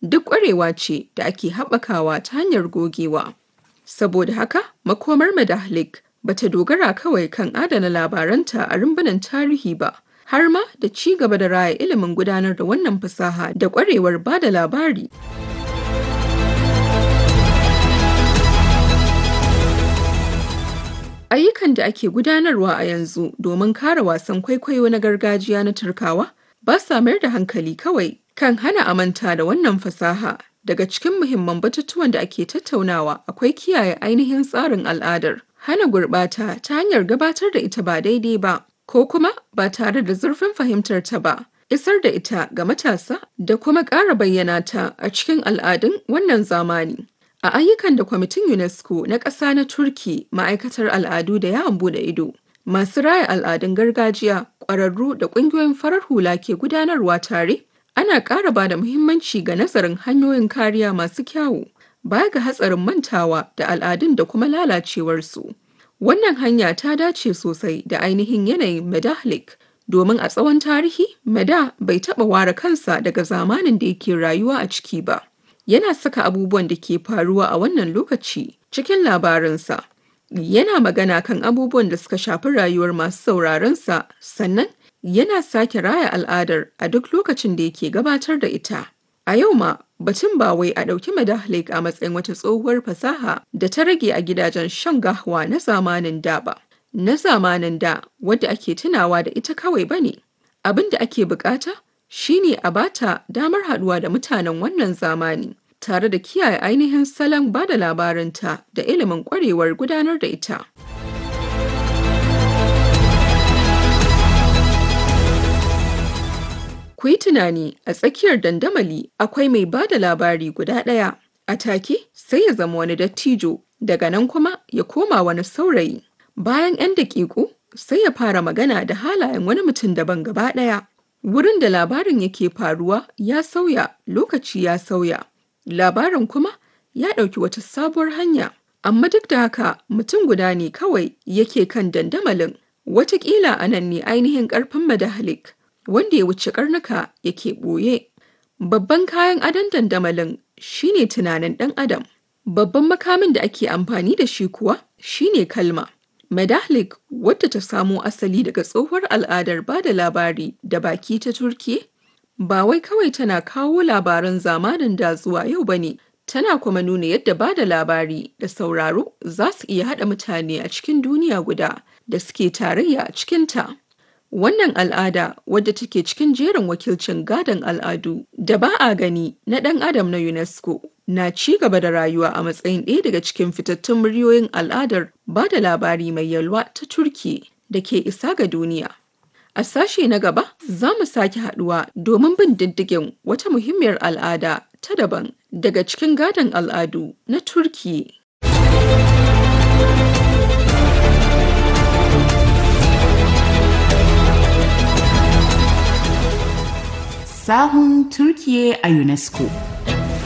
duk ƙwarewa ce da ake haɓakawa ta hanyar gogewa. Saboda haka, makomar Medahlic ba ta dogara kawai kan adana labaranta a rumbunan tarihi ba, har ma da ci gaba da raya ilimin gudanar da wannan fasaha da ƙwarewar ba da labari. Ayyukan da ake gudanarwa a yanzu domin kare wasan kwaikwayo na gargajiya na Turkawa ba sa mayar da hankali kawai kan hana a manta da wannan fasaha. Daga cikin muhimman batutuwan da ake tattaunawa akwai kiyaye ainihin tsarin al'adar, hana gurɓata ta hanyar gabatar da ita ba daidai ba, ko kuma ba tare da zurfin fahimtar ta ba, isar da ita ga matasa da kuma ƙara bayyana ta a cikin al'adun wannan zamani. A ayyukan da kwamitin UNESCO na ƙasa na Turki ma'aikatar al'adu da yawon bude ido, masu raya al'adun gargajiya, ƙwararru da ƙungiyoyin farar hula ke gudanarwa tare, ana ƙara ba da muhimmanci ga nazarin hanyoyin kariya masu kyawu, baya ga hatsarin mantawa da al'adun da kuma lalacewarsu. Wannan hanya ta dace sosai da ainihin yanayin Medahlic, domin a tsawon tarihi, Meda bai taɓa ware kansa daga zamanin da yake rayuwa a ciki ba. yana saka abubuwan da ke faruwa a wannan lokaci cikin labarinsa. Yana magana kan abubuwan da suka shafi rayuwar masu sauraronsa sannan yana sake raya al'adar a duk lokacin da yake gabatar da ita. A yau ma batun ba wai a ɗauki Medahlic a matsayin wata tsohuwar fasaha da ta rage a gidajen shan gahwa na zamanin da ba. Na zamanin da wadda ake tunawa da ita kawai ba ne. Abin da ake bukata shine a bata damar haɗuwa da mutanen wannan zamani tare da kiyaye ainihin salon ba da labarinta da ilimin ƙwarewar gudanar da ita. Ku yi tunani a tsakiyar dandamali akwai mai ba da labari guda ɗaya, a take sai ya zama wani dattijo, daga nan kuma ya koma wani saurayi. Bayan 'yan daƙiƙu sai ya fara magana da halayen wani mutum daban gaba ɗaya. Wurin da labarin yake faruwa ya sauya, lokaci ya sauya. Labarin kuma ya ɗauki wata sabuwar hanya. Amma duk da haka mutum guda ne kawai yake kan dandamalin. Wataƙila a nan ne ainihin ƙarfin Medahlic, wanda ya wuce ƙarnuka yake ɓoye. Babban kayan adon dandamalin shine tunanin ɗan adam. Babban makamin da ake amfani da shi kuwa shine kalma. Medahlic wadda ta samo asali daga tsohuwar al'adar ba da labari da baki ta Turki, ba wai kawai tana kawo labaran zamanin da zuwa yau ba ne, tana kuma nuna yadda ba da labari da sauraro za su iya haɗa mutane a cikin duniya guda da suke tarayya a cikinta. Wannan al'ada wadda take cikin jerin wakilcin gadon al'adu da ba a gani na ɗan adam na UNESCO na ci gaba da rayuwa a matsayin ɗaya daga cikin fitattun muryoyin al'adar ba da labari mai yalwa ta Turki da ke isa ga duniya. A sashe na gaba za mu sake haɗuwa domin bin diddigin wata muhimmiyar al'ada ta daban daga cikin gadon al'adu na Turki. sahun Turkiye a UNESCO.